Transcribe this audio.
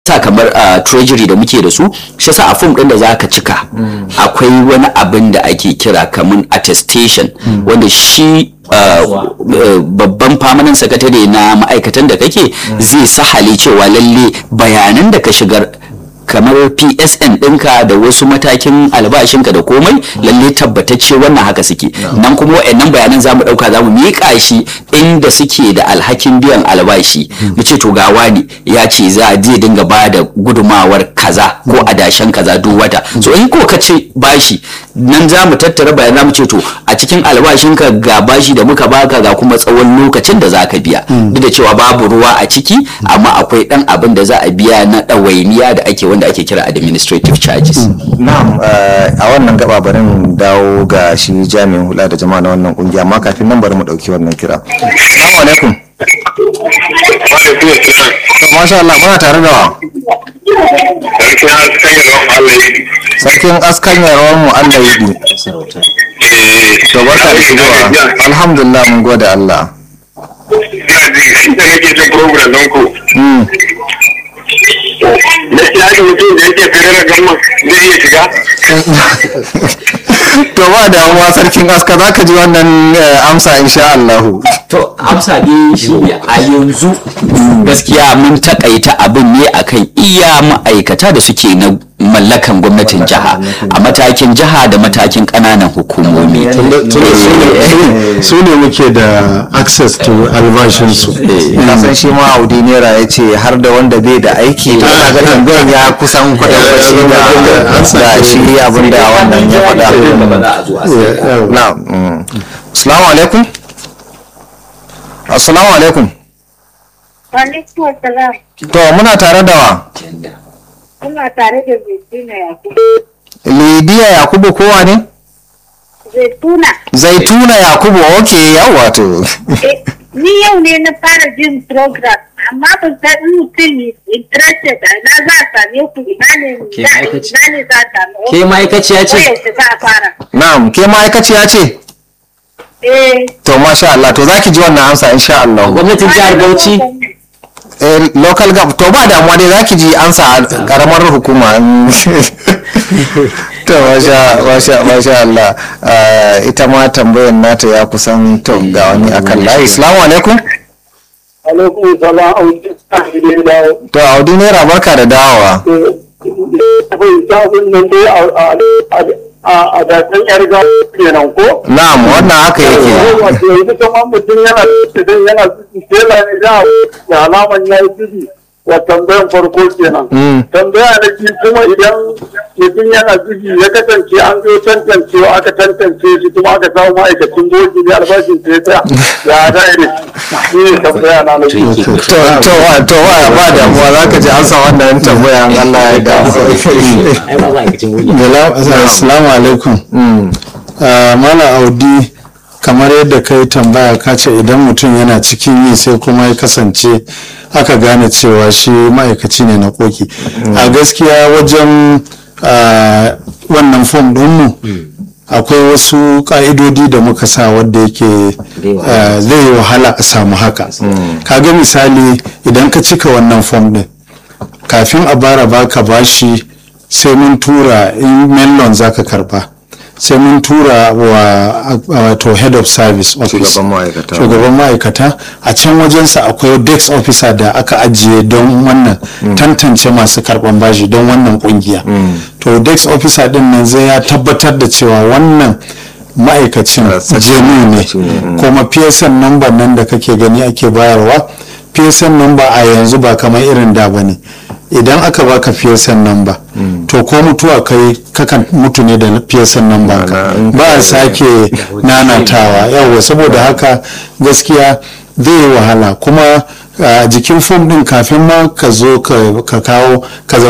sa kamar a treasury da muke da su shi sa a form din da zaka cika akwai wani abin da ake kira kamar attestation wanda shi babban permanent secretary na ma'aikatan da kake zai sahale cewa lalle bayanan da ka shigar kamar psn ɗinka da wasu matakin albashinka da komai lalle tabbatacce wannan haka suke nan kuma wa'annan bayanan za mu ɗauka za mu miƙa shi inda suke da alhakin biyan albashi mu ce to ga wani ya ce za a zai dinga ba da gudumawar kaza ko adashen kaza duk wata so in ko ka ce bashi nan za mu tattara bayan za mu ce to a cikin albashinka ga bashi da muka baka ga kuma tsawon lokacin da za ka biya duk da cewa babu ruwa a ciki amma akwai ɗan abin da za a biya na ɗawainiya da ake wanda ake kira administrative charges. Na'am a wannan gaba bari mu dawo ga shi jami'in hula da jama'a na wannan kungiya amma kafin nan bari mu dauki wannan kira. Assalamu alaikum. To masha Allah muna tare da wa. Sarkin askan yarawar mu Allah yi. To barka da shigowa. Alhamdulillah mun gode Allah. Ina ji shi da nake jin program ɗinku. gaskiya haka mutum da yake fere da gamma zai iya shiga to ba damuwa sarkin aska za ka ji wannan amsa insha Allah to amsa ne shi ne a yanzu gaskiya mun takaita abin ne akan iya ma'aikata da suke na mallakan gwamnatin jiha a matakin jiha da matakin ƙananan hukumomi su ne muke da access to albashinsu kasan shi ma audi naira ya ce har da wanda bai da aiki to ana ga tambayar ya kusan kwatanci da da shi abin da wannan ya faɗa na assalamu alaikum assalamu alaikum Alaikum assalam. to muna tare da wa Ina tare da Zaituna Yakubu. lidiya yakubu kowa ne Zaituna. zaituna yakubu ok yawa to Eh, Ni yau ne na fara jin program amma ban san in mutum is interested a na za a same ku ina ne Ke za- ma'aikaci- ina ne za a same ke ma'aikaciya ce Yaushe za a fara. na'am ke ma'aikaciya ce Eh. to masha Allah to zaki ji wannan amsa insha Allah gwamnatin jihar bauchi eh, local gov to ba damuwa dai zaki ji ansa a karamar hukuma to masha masha masha Allah Ah, ita ma tambayar nata ya kusan to ga wani akan layi assalamu alaikum alaikum salam auki sahi da dawo to audi naira barka da dawowa akwai sabon nan dai a dasan yar gawa kenan ko na'am wannan haka yake wato yanzu kamar mutum yana idan yana tela ne da da alaman ya yi tudu wa tambayan farko kenan Mm. tambaya na biyu kuma idan mutum yana tudu ya kasance an zo tantancewa aka tantance shi kuma aka samu ma'aikacin bogi ne albashin ta ya tsaya ya da ire shi ne tambaya na na biyu to to wa to wa ba damuwa zaka ji ansa wannan tambayan Allah ya da assalamu alaikum Ah, mala audi kamar yadda ka yi tambaya ka ce idan mutum yana cikin yi sai kuma ya kasance aka gane cewa shi ma'aikaci ne na koki a gaskiya wajen ah, wannan fom ɗinmu akwai wasu ƙa'idodi da muka sa wadda yake ah, zai yi wahala a samu haka kaga misali idan ka cika wannan fom ɗin kafin a bara baka bashi sai mun tura in melon zaka karba sai mun tura wa wato head of service office Shugaban ma'aikata. shugaban ma'aikata a can wajensa akwai desk officer da aka ajiye don wannan tantance masu karban bashi don wannan kungiya to desk officer din nan zai ya tabbatar da cewa wannan ma'aikacin jenu ne kuma psn number nan da kake gani ake bayarwa psn number a yanzu ba kamar irin da ba ne idan aka baka psn number to ko mutuwa kai kakan mutu ne da psn number ka in ba a sake nanatawa yawa saboda haka gaskiya zai yi wahala kuma a jikin fom din kafin ma ka zo ka ka kawo ka zama